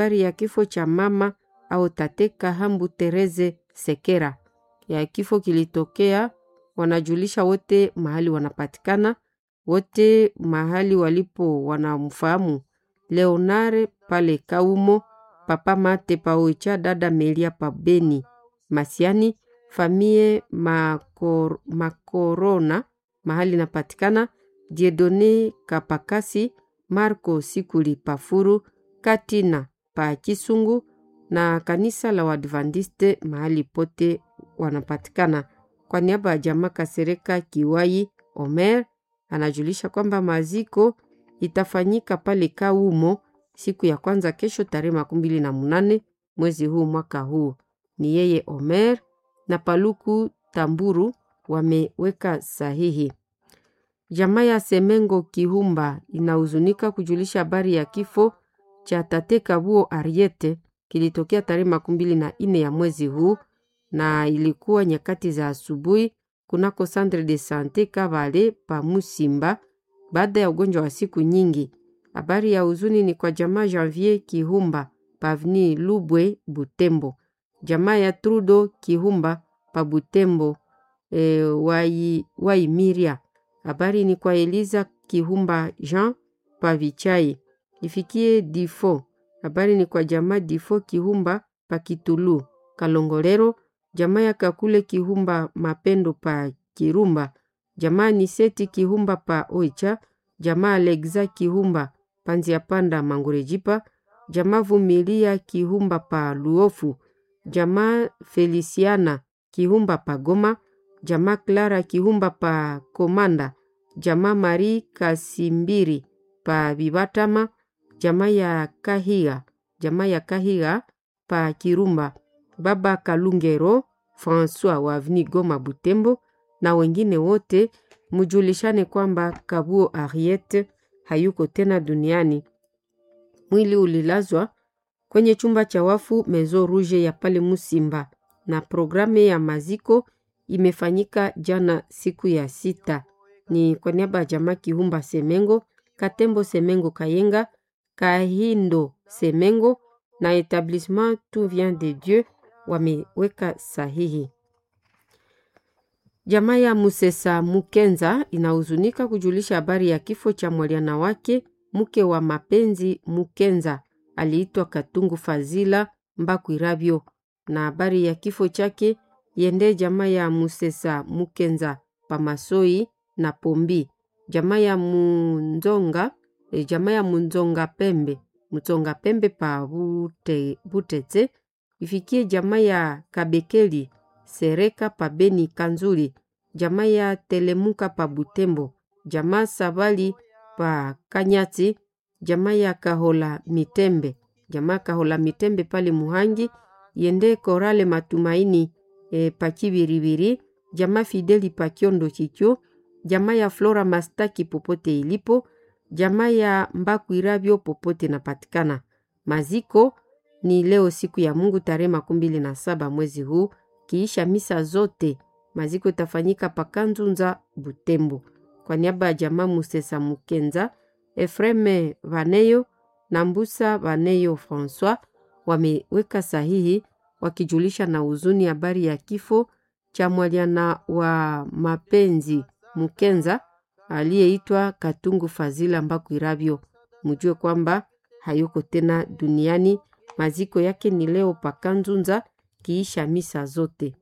habari ya kifo cha mama au tate Kahambu Tereze Sekera ya kifo kilitokea, wanajulisha wote mahali wanapatikana, wote mahali walipo wanamfahamu Leonare pale Kaumo, papa Mate paoicha, dada Melia pa Beni Masiani, famie Makor, Makorona mahali napatikana, Diedone Kapakasi, Marco Sikuli Pafuru, Katina pa Kisungu na kanisa la Wadventiste mahali pote wanapatikana. Kwa niaba ya jamaa Kasereka Kiwai Omer anajulisha kwamba maziko itafanyika pale Kaumo siku ya kwanza kesho tarehe makumi mbili na munane mwezi huu mwaka huu. Ni yeye Omer na Paluku Tamburu wameweka sahihi. Jamaa ya Semengo Kihumba inahuzunika kujulisha habari ya kifo cha tate Kabuo Ariete kilitokea tarehe makumi mbili na nne ya mwezi huu na ilikuwa nyakati za asubuhi kunako Centre de Sante Kabale pa Musimba baada ya ugonjwa wa siku nyingi. Habari ya huzuni ni kwa jamaa Janvier Kihumba pavni Lubwe Butembo, jamaa ya Trudo Kihumba pa Butembo e, wai, Waimiria. Habari ni kwa Eliza Kihumba Jean pa Vichai ifikie Difo. Habari ni kwa jamaa Difo Kihumba pa Kitulu Kalongolero, jamaa ya Kakule Kihumba Mapendo pa Kirumba, jamaa Niseti Kihumba pa Oicha, jamaa Alexa Kihumba Panzia Panda Mangurejipa, jamaa Vumilia Kihumba pa Luofu, jamaa Feliciana Kihumba pa Goma, jamaa Clara Kihumba pa Komanda, jamaa Marie Kasimbiri pa Bibatama, jamaa ya Kahiga, jamaa ya Kahiga pa Kirumba, baba Kalungero François wa Avni Goma Butembo na wengine wote mujulishane kwamba Kabuo Ariete hayuko tena duniani. Mwili ulilazwa kwenye chumba cha wafu Mezo Rouge ya pale Musimba, na programu ya maziko imefanyika jana siku ya sita. Ni kwa niaba ya jamaa Kihumba Semengo, Katembo Semengo Kayenga, Kahindo Semengo na Etablissement Tout Vient de Dieu wameweka sahihi. Jamaa ya Musesa Mukenza inahuzunika kujulisha habari ya kifo cha mwaliana wake mke wa mapenzi Mukenza aliitwa Katungu Fazila Mbakwirabyo, na habari ya kifo chake yende jamaa ya Musesa Mukenza Pamasoi na Pombi, jamaa ya Munzonga e, jamaa ya Munzonga Pembe Mutsonga Pembe pa Bute, Butete ifikie jamaa ya Kabekeli Sereka pa Beni Kanzuli, jamaa ya Telemuka pa Butembo, jamaa Sabali pa Kanyati, jamaa ya Kahola Mitembe, jamaa Kahola Mitembe pale Muhangi, yende Korale Matumaini e, pa Kibiribiri, jamaa Fideli pa Kiondo Chicho, jamaa ya Flora Mastaki popote ilipo, jamaa ya Mbakwirabyo popote napatikana. Maziko ni leo siku ya Mungu tarehe makumi mbili na saba mwezi huu, kiisha misa zote maziko itafanyika pakanzunza Butembo. Kwa niaba ya jamaa Musesa Mukenza, Efreme Vaneyo na Mbusa Vaneyo Francois wameweka sahihi wakijulisha na huzuni habari ya kifo cha mwaliana wa mapenzi Mukenza aliyeitwa Katungu Fazila Mbakwirabyo. Mujue kwamba hayuko tena duniani. Maziko yake ni leo pakanzunza kiisha misa zote.